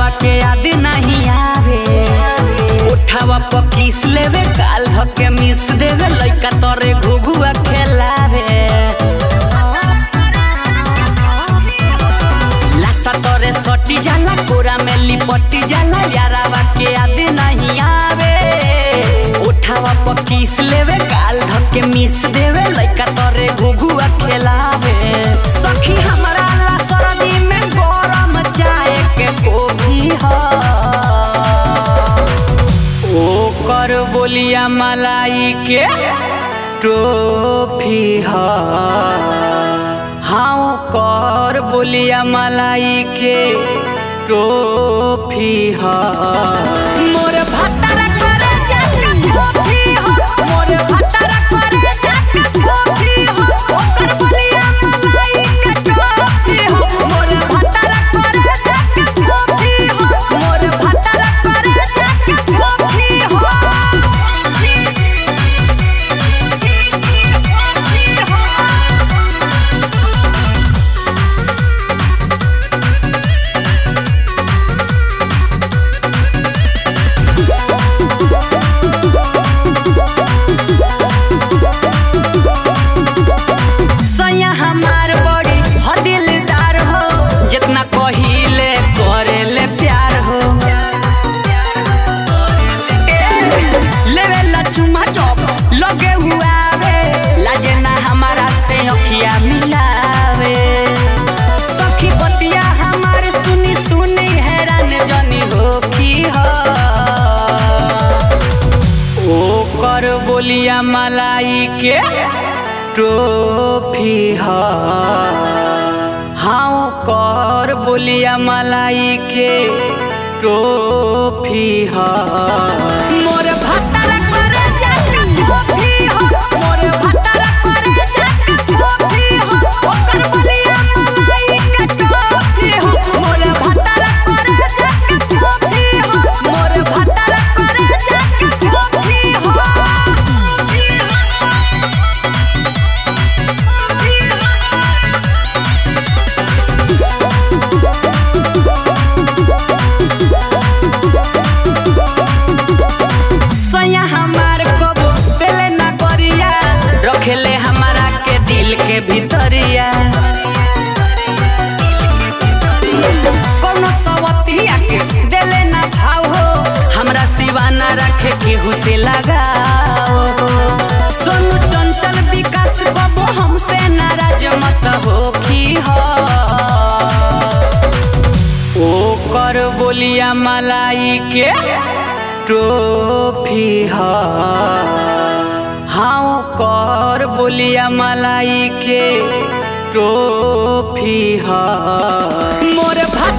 यारावा के याद नहीं आवे उठावा पकीस लेवे काल धके मिस देवे लइका तोरे घुघुआ खेलावे लासा तोरे सटी जाला कोरा में लिपटी जाला यारावा के याद नहीं आवे उठावा पकीस लेवे काल धके मिस देवे लइका तोरे घुघुआ खेलावे सखी हमरा ला सरदी में गरम चाय के कोभी ह ओकर बोलिया मलाई के टोफी ह हाँ ओकर बोलिया मलाई के टोफी ह मोर भत्तर करे जाके टोफी ह मोर भत्तर करे जाके टोफी ह ओकर बोलिया मलाई के टोफी ह मोर भत्तर करे जाके टोफी ह मोर भत्तर करे जाके टोफी सैया हमार बड़ी ह दिलदार हो जितना कहिले करेले प्यार हो लेवे ला चुमा चौक लगे हुआ वे लाजे ना हमारा से अखिया मिलावे सखी बतिया हमार सुनी सुनी हैरान जनी हो की हो ओकर बोलिया मलाई के टोफी ह हाँ ओकर बोलिया मलाई के टोफी ह मोर भत्तर करे जाके टोफी ह मोर भत्तर करे जाके टोफी ह ओकर बोलिया मलाई के टोफी ह मोर भत्तर करे जाके टोफी ह मोर भत्तर करे जाके टोफी सैया हमार कबो पेले ना करिया रखेले हमारा के दिल के भीतरिया कोनो सवतिया के देले ना भाव हो हमरा सिवा ना रखे केहू से लगाओ सोनू चंचल विकास कबो हमसे नाराज मत हो की हो ओकर बोलिया मलाई के टोफी ह हाँ ओकर बोलिया मलाई के टोफी ह मोर भत